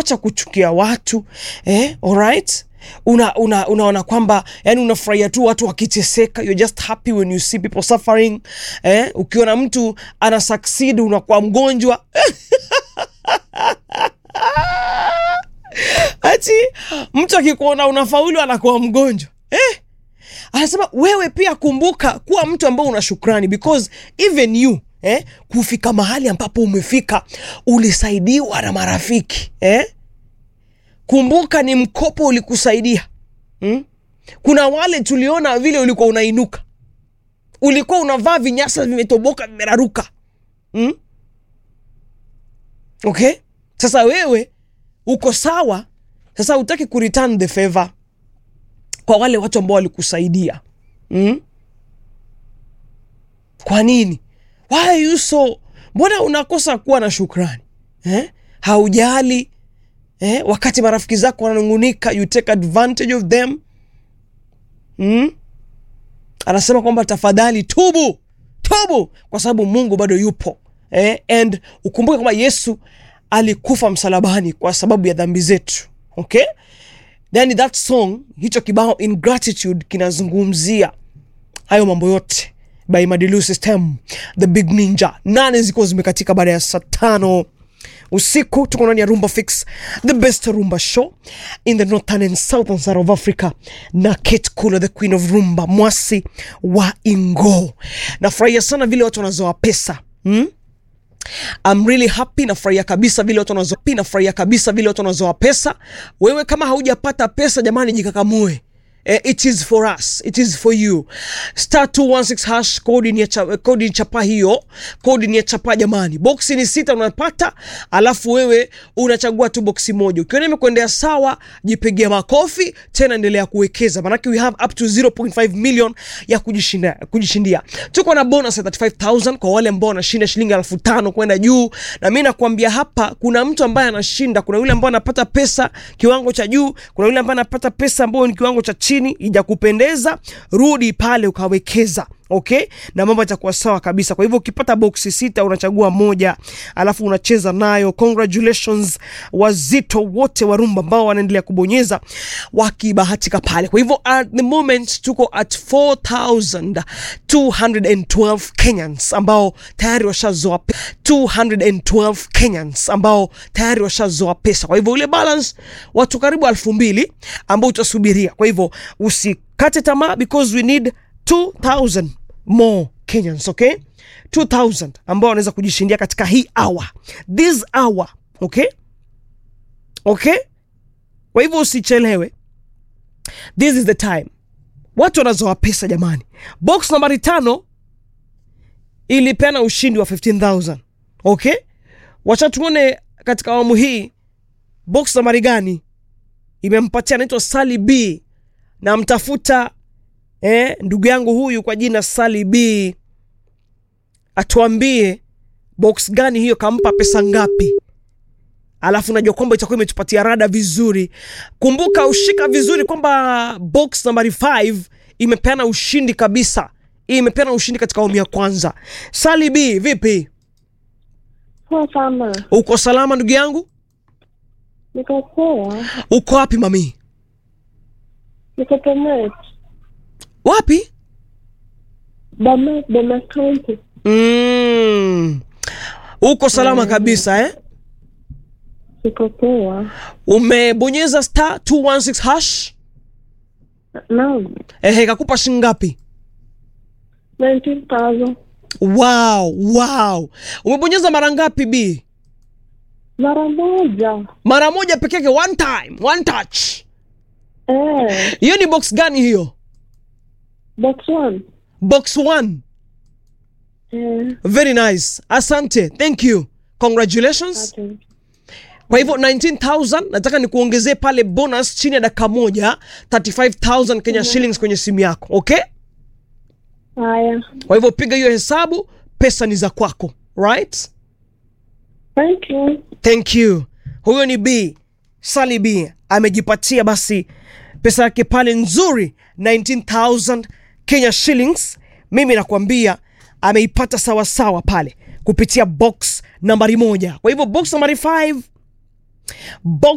wacha kuchukia watu eh, alright una, una, unaona kwamba yani unafurahia tu watu wakiteseka you're just happy when you see people suffering eh, ukiona mtu ana succeed unakuwa mgonjwa ati mtu akikuona unafaulu anakuwa mgonjwa eh? anasema wewe pia kumbuka kuwa mtu ambao una shukrani because even you eh, kufika mahali ambapo umefika ulisaidiwa na marafiki eh? kumbuka ni mkopo ulikusaidia hmm? kuna wale tuliona vile ulikuwa unainuka ulikuwa unavaa vinyasa vimetoboka vimeraruka hmm? okay sasa wewe uko sawa sasa utaki kureturn the favor kwa wale watu ambao walikusaidia mm? kwa nini why are you so mbona unakosa kuwa na shukrani eh? haujali eh? wakati marafiki zako wananungunika you take advantage of them mm? anasema kwamba tafadhali tubu tubu kwa sababu mungu bado yupo eh? and ukumbuke kwamba yesu alikufa msalabani kwa sababu ya dhambi zetu okay then that song hicho kibao ingratitude kinazungumzia hayo mambo yote by madilu system the big ninja nane ziko zimekatika baada ya saa tano usiku tuko ndani ya rumba fix the best rumba show in the northern and southern side of africa na kate kula the queen of rumba mwasi wa ingo nafurahia sana vile watu wanazoa pesa hmm? I'm really happy nafurahia kabisa vile watu wanazoa nafurahia kabisa vile watu wanazoa pesa wewe kama haujapata pesa jamani jikakamue Eh, it is for us it is for you star 216 hash kodi ni ya cha, kodi ni chapa hiyo kodi ni ya chapa jamani boksi ni sita unapata alafu wewe unachagua tu boksi moja ukiona imekuendea sawa jipigia makofi tena endelea kuwekeza manake we have up to 0.5 million ya kujishindia, kujishindia. tuko na bonus ya 35000 kwa wale ambao wanashinda shilingi elfu tano kwenda juu na mi nakwambia hapa kuna mtu ambaye anashinda kuna yule ambaye anapata pesa kiwango cha juu kuna yule ambaye anapata pesa ambayo ni kiwango cha chini ijakupendeza rudi pale ukawekeza okay na mambo yatakuwa sawa kabisa kwa hivyo ukipata boksi sita unachagua moja alafu unacheza nayo congratulations wazito wote wa rumba ambao wanaendelea kubonyeza wakibahatika pale kwa hivyo at the moment tuko at 4212 kenyans ambao tayari washazoa pe- 212 kenyans ambao tayari washazoa pesa kwa hivyo ule balance watu karibu elfu mbili ambao utasubiria kwa hivyo usikate tamaa because we need 2000 more kenyans okay 2000 ambao wanaweza kujishindia katika hii hour this hour okay okay kwa hivyo usichelewe this is the time watu wanazoa pesa jamani box nambari tano ilipeana ushindi wa 15000 okay wacha tuone katika awamu hii box nambari gani imempatia anaitwa sali b na mtafuta eh, ndugu yangu huyu kwa jina sali b atuambie box gani hiyo kampa pesa ngapi alafu najua kwamba itakuwa imetupatia rada vizuri kumbuka ushika vizuri kwamba box nambari 5 imepeana ushindi kabisa Hii imepeana ushindi katika awamu ya kwanza sali b vipi Poa sana. uko salama ndugu yangu Niko poa. uko wapi mami Niko Bomet. wapi Bomet, Bomet County. mm. uko salama kabisa eh? Niko poa. umebonyeza star 216 hash Naam. ehe kakupa shingapi 19,000. wow wow umebonyeza mara ngapi b Mara moja. mara moja peke yake one time one touch Eh. hiyo ni box gani hiyo Box one. box one Eh. very nice asante thank you congratulations ati. kwa hivyo 19000 nataka nikuongezee pale bonus chini ya dakika moja 35000 kenya shillings kwenye simu yako okay Haya. kwa hivyo piga hiyo hesabu pesa ni za kwako right Thank you. thank you huyo ni b sali b amejipatia basi pesa yake pale nzuri 19000 kenya shillings mimi nakwambia ameipata sawasawa pale kupitia box nambari moja kwa hivyo box nambari 5 box